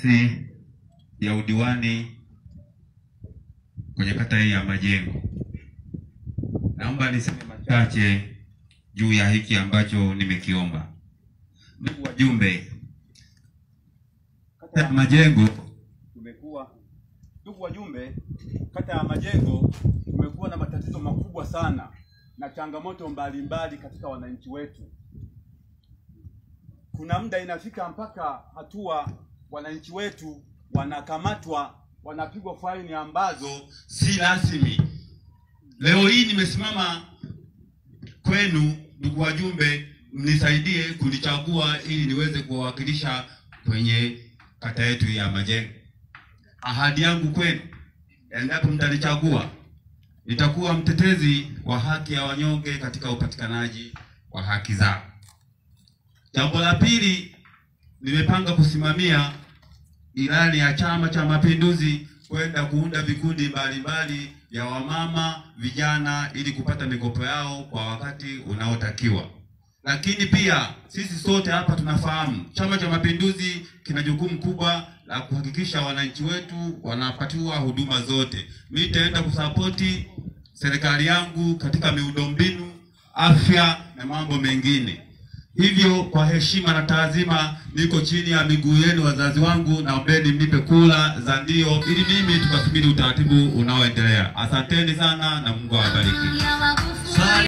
nafasi ya udiwani kwenye kata hii ya Majengo. Naomba niseme machache juu ya hiki ambacho nimekiomba. Ndugu wajumbe, kata ya Majengo tumekuwa ndugu wajumbe, kata ya Majengo tumekuwa na matatizo makubwa sana na changamoto mbalimbali katika wananchi wetu. Kuna muda inafika mpaka hatua wananchi wetu wanakamatwa, wanapigwa faini ambazo si rasmi. Leo hii nimesimama kwenu ndugu wajumbe, mnisaidie kunichagua ili niweze kuwawakilisha kwenye kata yetu ya Majengo. Ahadi yangu kwenu, endapo mtanichagua, nitakuwa mtetezi wa haki ya wanyonge katika upatikanaji wa haki zao. Jambo la pili, nimepanga kusimamia ilani ya Chama cha Mapinduzi kwenda kuunda vikundi mbalimbali vya wamama, vijana ili kupata mikopo yao kwa wakati unaotakiwa. Lakini pia sisi sote hapa tunafahamu Chama cha Mapinduzi kina jukumu kubwa la kuhakikisha wananchi wetu wanapatiwa huduma zote. Mimi nitaenda kusapoti serikali yangu katika miundombinu, afya na mambo mengine. Hivyo kwa heshima na taadhima, niko chini ya miguu yenu wazazi wangu, naombeni mnipe kula za ndio, ili mimi tukasubiri utaratibu unaoendelea. Asanteni sana na Mungu awabariki. ya wabu